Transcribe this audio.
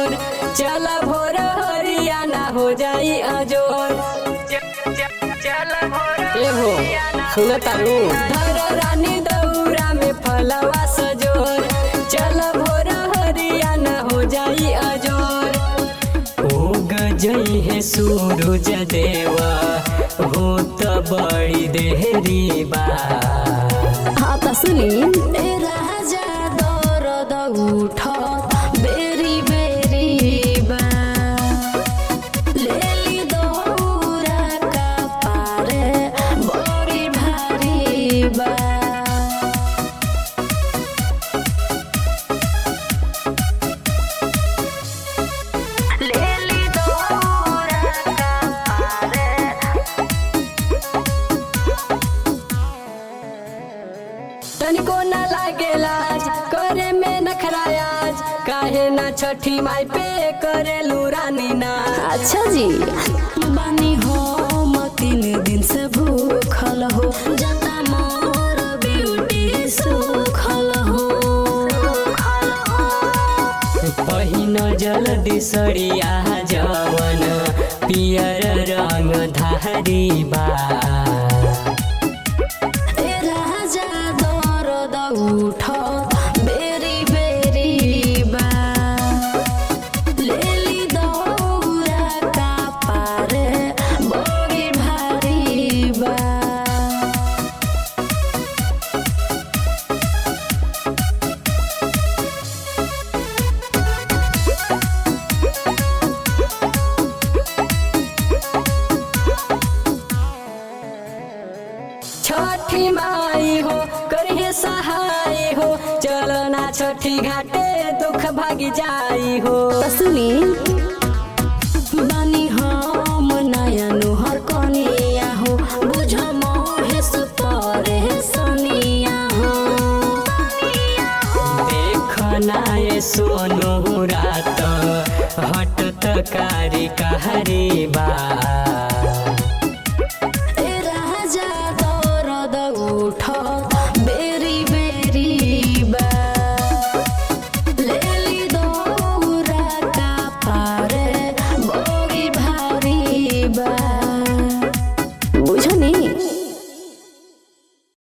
सोर चल भोर हरियाणा हो जाई अजोर ए हो सुन तारू धर रानी दौरा में फलवा सजोर चल भोर हरियाणा हो जाई अजोर ओ गजई है सूरज देवा हो त बड़ी देहरी बा हाँ त सुनी ए राजा दरद उठ बेरी बेरी बा लेली दौरा का पारे बड़ी भारी बा लेली दौरा का पारे तनिको न लागे लाज करे में नखरायाज काहे ना छठी माई पे करे रानी नाच अच्छा जी बानी हो म तीन दिन से भूखल हो जता मोर ब्यूटी सुखल हो पहिन जल्दी सरिया जवन पियर रंग धारी बा ए राजा दरद उठ बेरी बेरी बा लेली दौरा का पारे बड़ी भारी बा छठी माई हो करिए सहाय हो चलो ना छठी घाटे दुख भागी जाई हो त सुनी बानी हम नया नुहर कनिया हो बुझ महेश परे सनिया हो देखना ये सोनू रात हट तकारी कहरी बा